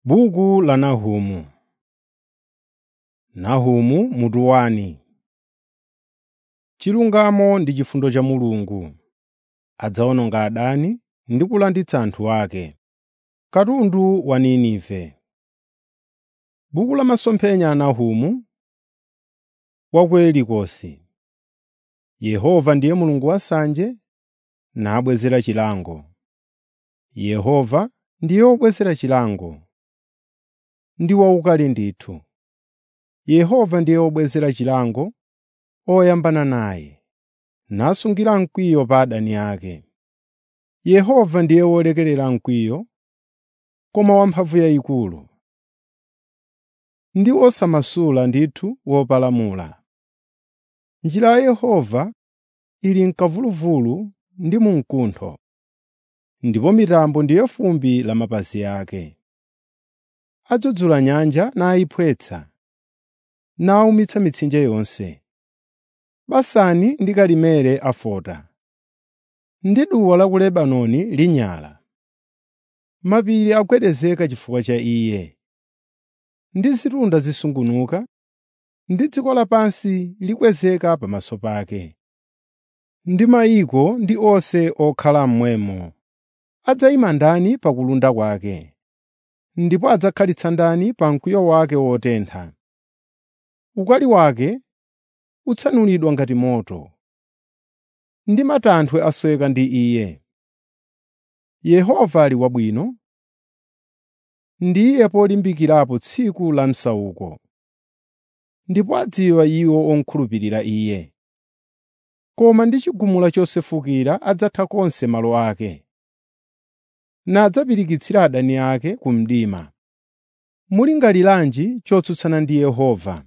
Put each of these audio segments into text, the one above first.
Buku la Nahumu Nahumu mutu wani. Chilungamo ndi chifundo cha Mulungu. Adzawononga adani ndi kulanditsa anthu ake. Katundu wa Ninive. Buku la masomphenya a Nahumu wa ku Elikosi. Yehova ndiye Mulungu wasanje, nabwezera chilango. Yehova ndiye wobwezera chilango, ndi waukali ndithu. Yehova ndiye wobwezera chilango oyambana naye, nasungira mkwiyo pa adani ake. Yehova ndiye wolekerera mkwiyo, koma wamphamvu yayikulu, ndi wosamasula ndithu wopalamula. Njira ya Yehova ili m'kamvuluvulu ndi mu mkuntho, ndipo mitambo ndiye fumbi la mapazi ake. Adzudzula nyanja nayiphwetsa, nawumitsa mitsinje yonse. Basani ndi Karimeli afota, ndi duwa la ku Lebanoni linyala. Mapiri agwedezeka chifukwa cha Iye, ndi zitunda zisungunuka, ndi dziko lapansi likwezeka pamaso pake. Ndi mayiko ndi onse okhala momwemo adzayima ndani pa kulunda kwake, ndipo adzakhalitsa ndani pa mkwiyo wake wotentha. Ukali wake utsanulidwa ngati moto, ndi matanthwe asweka ndi Iye. Yehova ali wabwino, ndiye polimbikirapo tsiku la msauko, ndipo adziwa iwo okhulupirira Iye. Koma ndi chigumula chosefukira adzatha konse malo ake, nadzapirikitsira adani ake ku mdima. Mulingaliranji chotsutsana ndi Yehova?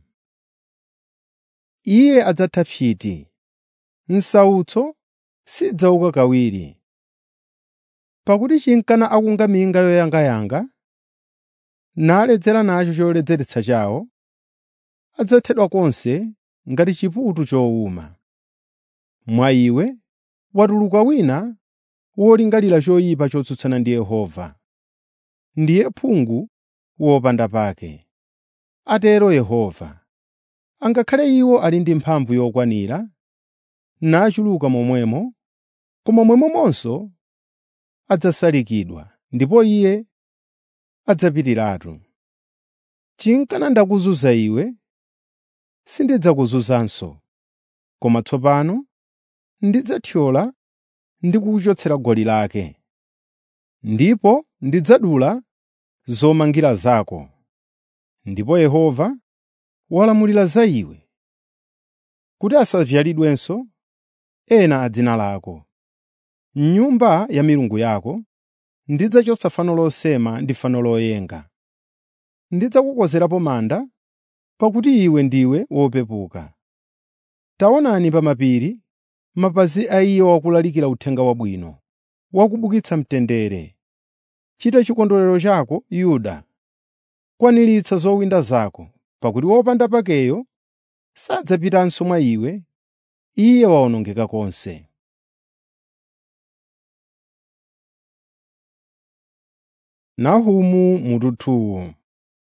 Iye adzatha psiti, msautso sidzauka kawiri. Pakuti chinkana akunga minga yoyangayanga, naledzera nacho choledzeretsa chawo, adzathedwa konse ngati chiputu chowuma. Mwa iwe watuluka wina wolingalira choyipa chotsutsana ndi Yehova. Ndiye phungu wopanda pake, atero Yehova. Angakhale iwo ali ndi mphamvu yokwanira, nachuluka momwemo, koma momwemonso adzasalikidwa, ndipo Iye adzapitiratu. Chinkana ndakuzunza iwe, sindidzakuzunzanso, koma tsopano ndidzathyola ndi kukuchotsera goli lake, ndipo ndidzadula zomangira zako. Ndipo Yehova walamulira za iwe, kuti asavyalidwenso ena a dzina lako. M'nyumba ya milungu yako ndidzachotsa fano losema ndi fano loyenga. Ndidzakukozerapo manda, pakuti iwe ndiwe wopepuka. Taonani pa mapiri mapazi a Iye wakulalikira uthenga wabwino, wakubukitsa mtendere. Chita chikondwerero chako, Yuda, kwaniritsa zowinda zako, pakuti wopanda pakeyo sadzapitanso mwa iwe, iye wawonongeka konse. Nahumu mutu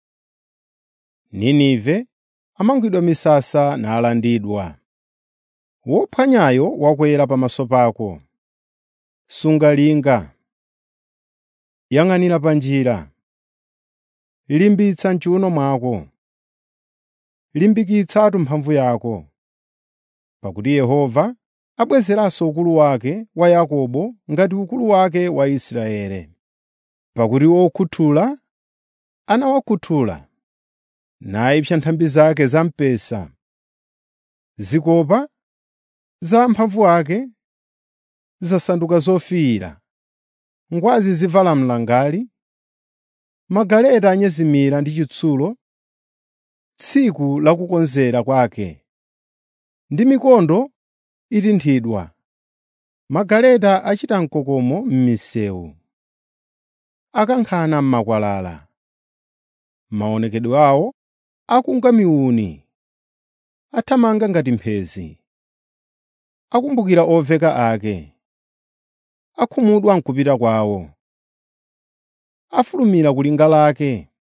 Ninive amangwidwa misasa nalandidwa. Wophwanyayo wakwera pamaso pako. Sunga linga. Yang'anira pa njira. Limbitsa m'chiwuno mwako. Limbikitsatu mphamvu yako. Pakuti Yehova abwezeranso ukulu wake wa Yakobo ngati ukulu wake wa Israeli. Pakuti okhuthula anawakhuthula, nayipsa nthambi zake za mpesa. Zikopa za amphamvu ake zasanduka zofiira, ngwazi zivala mlangali, magaleta anyezimira ndi chitsulo tsiku la kukonzera kwake, ndi mikondo itinthidwa, magaleta achita mkokomo m'misewu, akankhana m'makwalala. Maonekedwe awo akunga miuni, athamanga ngati mphezi. Akumbukira oveka ake, akhumudwa m'kupita kwawo. Afulumira ku linga lake,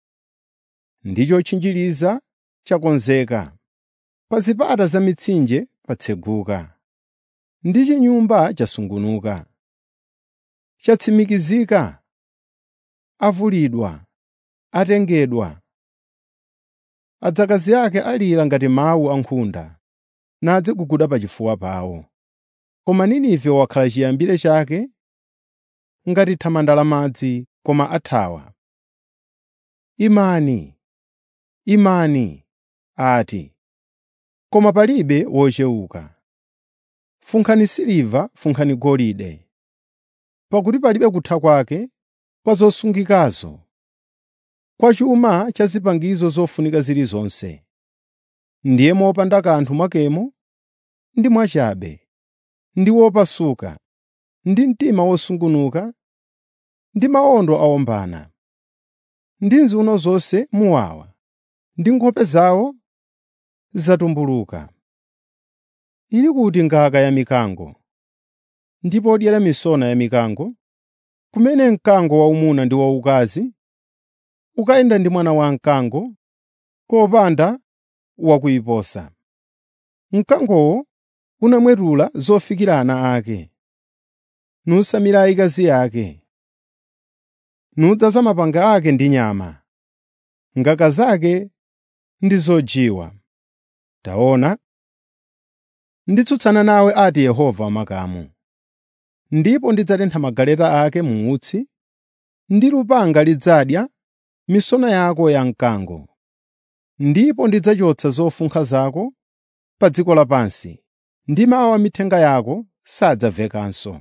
ndi chotchinjiriza chakonzeka, pa zipata za mitsinje patseguka, ndi chinyumba chasungunuka. Chatsimikizika, avulidwa, atengedwa. Adzakazi ake alira ngati mawu a nkhunda, nadziguguda pachifuwa pawo. Koma Ninive wakhala chiyambire chake ngati thamanda la madzi, koma athawa. Imani, imani, ati, koma palibe wochewuka. Funkhani siliva, funkhani golide, pakuti palibe kutha kwake kwa zosungikazo, kwa chuma cha zipangizo zofunika zilizonse. Ndiye mopanda kanthu mwakemo ndi mwachabe, ndi wopasuka, ndi mtima wosungunuka, ndi mawondo awombana, ndi nziuno zonse muwawa, ndi nkhope zawo zatumbuluka. Ili kuti ngaka ya mikango, ndi podyera misona ya mikango, kumene mkango waumuna ndi waukazi ukayenda ndi mwana wamkango, kopanda wakuyiposa. Mkangowo unamwetula zofikira ana ake, nusamira akazi ake, nudzaza mapanga ake ndi nyama, ngaka zake ndi zojiwa. Taona, nditsutsana nawe ati Yehova wamakamu, ndipo ndidzatentha magaleta ake mu utsi, ndi lupanga lidzadya misona yako yamkango. Ndipo ndidzachotsa zofunkha zako pa dziko lapansi, ndi mawu a mithenga yako sadzamvekanso.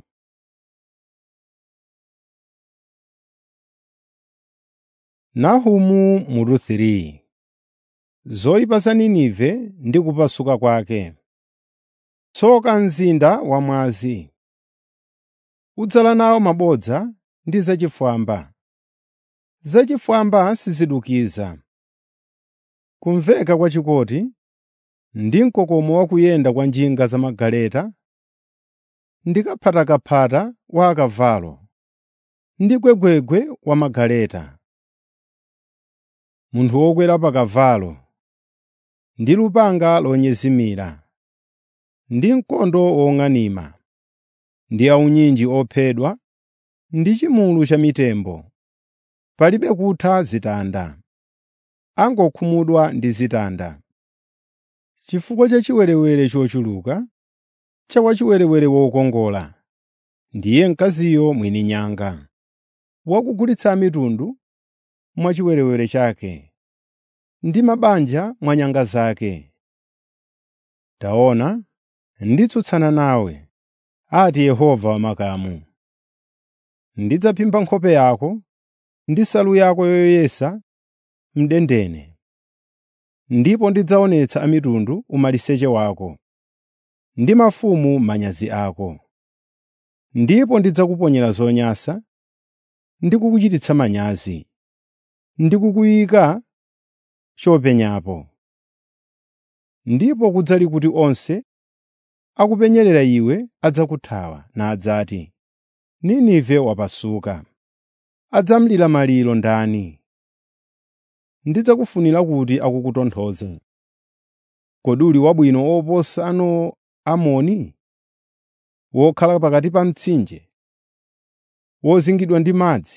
Nahumu mutu 3 Zoyipa za Ninive ndi kupasuka kwake. Tsoka mzinda wamwazi! Udzala nawo mabodza ndi zachifwamba. Zachifwamba sizidukiza. Kumveka kwa chikoti ndi mkokomo wa kuyenda kwa njinga za magaleta, ndi kaphatakaphata wa akavalo, ndi gwegwegwe wa magaleta. Munthu wokwera pa kavalo, ndi lupanga lonyezimira, ndi mkondo wong'anima, ndi aunyinji ophedwa, ndi chimulu cha mitembo. Palibe kutha zitanda, angokhumudwa ndi zitanda. Chifukwa cha chiwerewere chochuluka, cha wachiwerewere wokongola, ndiye mkaziyo mwini nyanga, wakugulitsa mitundu mwa chiwerewere chake, ndi mabanja mwa nyanga zake. Taona, nditsutsana nawe, ati Yehova wamakamu. Ndidzaphimba nkhope yako ndi nsalu yako yoyesa mdendene, ndipo ndidzaonetsa a mitundu umaliseche wako, ndi mafumu manyazi ako. Ndipo ndidzakuponyera zonyansa ndi kukuchititsa manyazi, ndi kukuyika chopenyapo. Ndipo kudzali kuti onse akupenyerera iwe adzakuthawa nadzati, “Ninive wapasuka.” Adzamlira maliro ndani? Ndidzakufunira kuti akukutonthoze. Kodi uli wabwino oposa ano Amoni, wokhala pakati pa mtsinje, wozingidwa ndi madzi,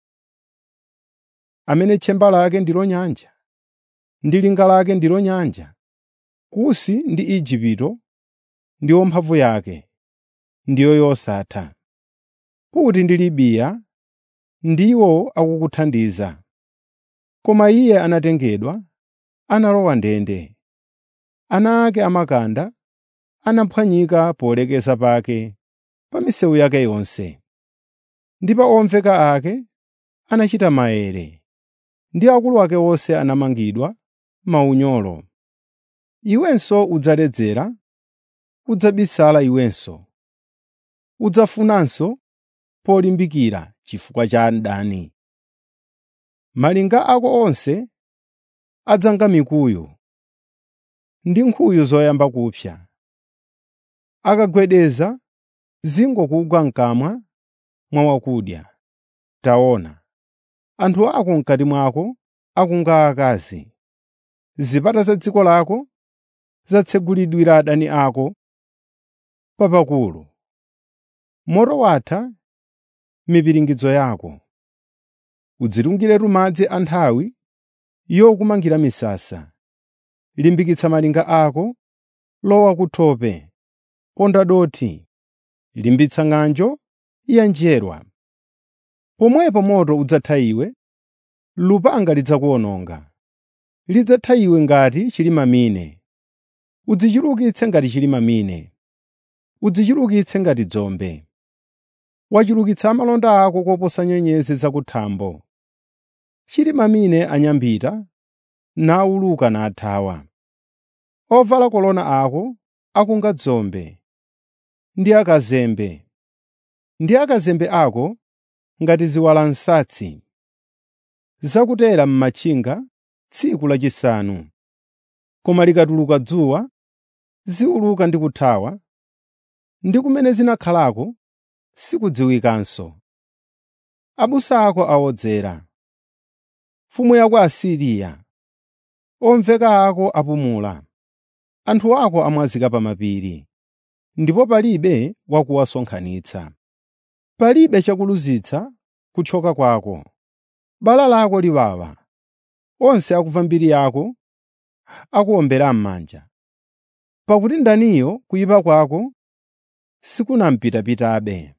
amene tchemba lake ndilo nyanja, ndi linga lake ndilo nyanja, Kusi ndi Igupto ndiwo mphamvu yake, ndiyo yosatha. Puti ndi Libiya ndiwo akukuthandiza. Koma iye anatengedwa, analowa ndende. Ana ake amakanda anaphwanyika polekeza pake pa misewu yake yonse. Ndi pa omveka ake anachita maere, ndi akulu ake onse anamangidwa maunyolo. Iwenso udzaledzera, udzabisala iwenso, udzafunanso polimbikira chifukwa cha mdani. Malinga ako onse adzanga mikuyu ndi nkhuyu zoyamba kupsa. Akagwedeza zingokugwa m'kamwa mwa wakudya. Taona, anthu ako m'kati mwako akunga akazi. Zipata za dziko lako zatsegulidwira adani ako papakulu. Moto watha mipiringidzo yako. Udzilungiretu madzi a nthawi yokumangira misasa. Limbikitsa malinga ako, lowa ku thope, ponda dothi, limbitsa ng'anjo ya njerwa. Pomwepo moto udzatha iwe, lupanga lidzakuwononga. Lidzatha iwe ngati chilimamine. Udzichulukitse ngati chilimamine. Udzichulukitse ngati dzombe. Wachulukitsa malonda ako koposa nyenyezi zakuthambo. Chilimamine anyambita, nawuluka nathawa. Ovala kolona ako akunga dzombe, ndi akazembe, ndi akazembe ako ngati ziwalansatsi. Zakutera m'machinga tsiku lachisanu. Koma likatuluka dzuwa, ziwuluka ndi kuthawa, ndi kumene zinakhalako sikudziwikanso. Abusa ako awodzera. Mfumu ya ku Asiriya, omveka ako apumula. Anthu ako amwazika pa mapiri, ndipo palibe wakuwasonkhanitsa. Palibe chakuluzitsa kuthyoka kwako. Bala lako liwawa. Onse akumva mbiri yako akuwombera m'manja. Pakuti ndaniyo kuyipa kwako sikunampitapitabe.